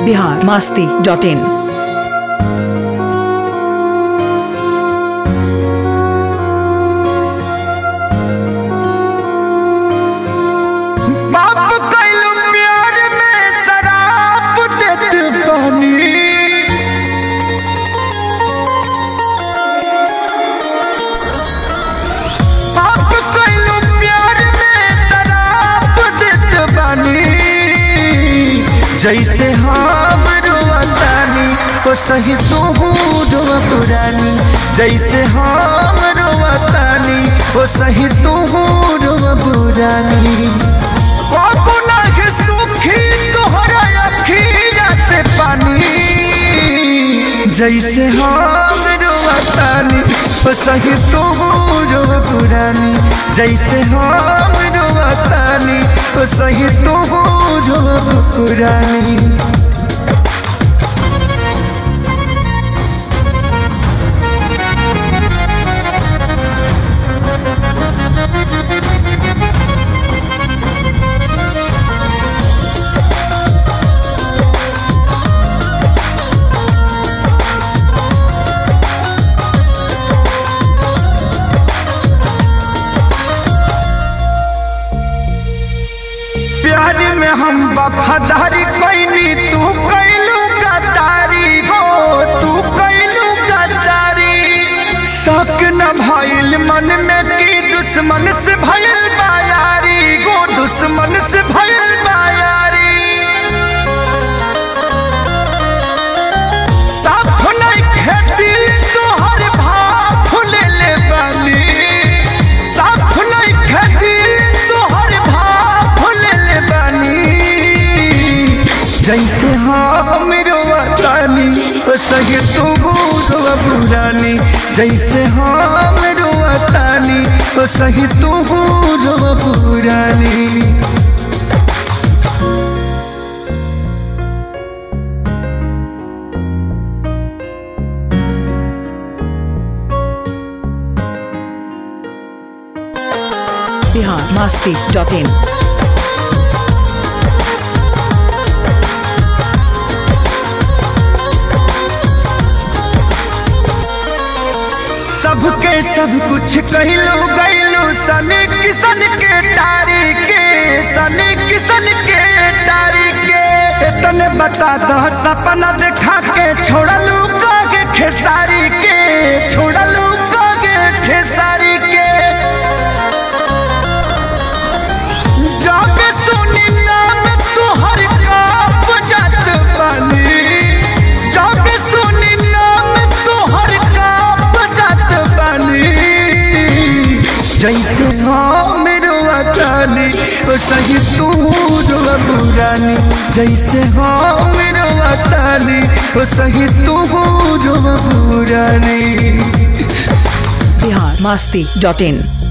Bihar Masti dot in बाप कैलू प्यार में शराब देत बानी बाप कैलू प्यार में शराब देत बानी जैसे हम रोवतानी ओ सही तू रोवा पुरानी जैसे हम रोवतानी ओ सही तू रोवा पुरानी बाबू नागे सुखी तोहरा अखीरा से पानी जैसे हम रोवतानी ओ सही तू रोवा पुरानी जैसे हम रोवतानी ओ सही तू रोवा पुरानी प्यार में हम वफादारी कैनी तू कैलू गद्दारी हो तू कैलू गद्दारी शक न भइल मन में की दुश्मन से भइल बायारी गो दुश्मन से भइल बायारी साफ नहीं खेती तोहर भाव ले ले बानी साफ नहीं खेती तोहर भाव ले ले बानी जैसे हम रोवतानी ओ सही तू रोवा पुरानी जैसे हम रोवतानी ओ सही तू रोवा पुरानी बिहार मास्ती डॉट इन सबके सब कुछ कहलू गैलू सन किसन के टारी के सन किसन के टारी के तने बता दो सपना देखा के छोड़लू कागे खेसारी के छोड़लू कागे खेसारी के जब सुनी नाम तुहर काप जात बानी जब सुनी नाम तुहर काप जात बानी जैसे हम रोवतानी ओ सही तू रोवा पुरानी जैसे हम रोवतानी ओ सही तू रोवा पुरानी बिहार मास्ती डॉट इन